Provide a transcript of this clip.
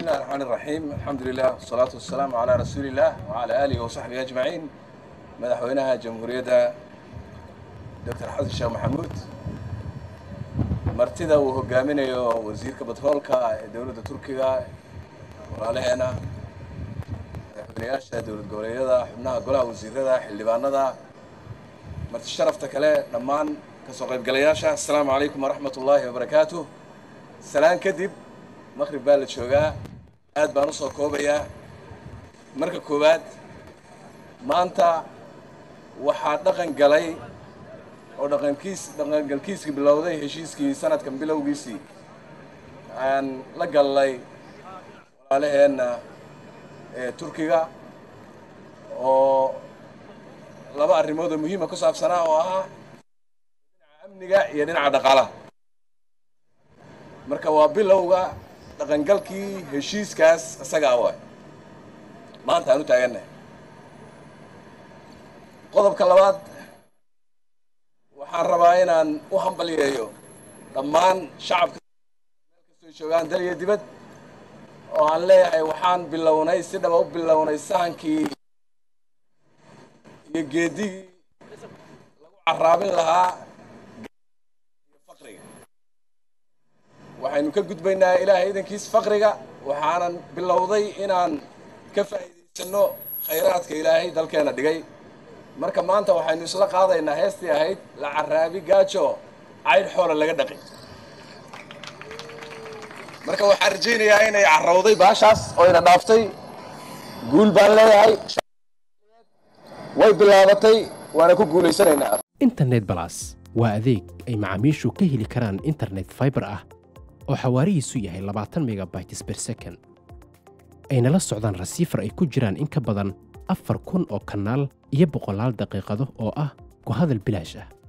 بسم الله الرحمن الرحيم الحمد لله والصلاة والسلام على رسول الله وعلى آله وصحبه أجمعين مدحوينها جمهورية دكتور حسن الشيخ محمود martida uu hogaaminayo wasiirka batroolka ee dowladda turkiga walaalaheena madaxweynayaasha dowlad goboleedyada xubnaha golaha wasiirada xildhibaanada marti sharafta kale dhammaan kasoo qaybgalayaasha assalaamu calaykum waraxmat ullaahi wabarakaatuh salaan kadib maqrib baa la joogaa aad baan usoo koobayaa marka koowaad maanta waxaa dhaqan galay oo dhaqankiis dhaqangalkiiskii bilowday heshiiskii sanadkan bilowgiisii aan la gallay walaalaheenna ee turkiga oo laba arrimood oo muhiima ku saabsanaa oo ahaa dhinaca amniga iyo dhinaca dhaqaalaha marka waa bilowga dhaqangalkii heshiiskaas isagaa waay maanta aan u taagannahay qodobka labaad waxaan rabaa inaan u hambalyeeyo dhammaan shacabka meel kastoo joogaan dal iyo dibad oo aan leeyahay waxaan bilownay si dhaba u bilownay sahankii iyo geedigii lagu carraabin lahaa iyo faqriga waxaynu ka gudbaynaa ilaahay idankiis faqriga waxaanan bilowday inaan ka faa'iidaysanno khayraadka ilaahay dalkeena dhigay marka maanta waxaynu isla qaadaynaa heestii ahayd la caraabi gaajo caydh xoola laga dhaqi marka waxaan rajaynayaa inay carrawday baashaas oo ina dhaaftay guul baan leeyahay way bilaabatay waana ku guulaysanaynaa internet balas waa adeeg ay macaamiishu ka heli karaan internet fiber ah oo xawaarihiisu yahay labaatan megabytes per second ayna la socdaan rasiifar ay ku jiraan in ka badan afar kun oo kanaal iyo boqolaal daqiiqado oo ah ku hadal bilaash ah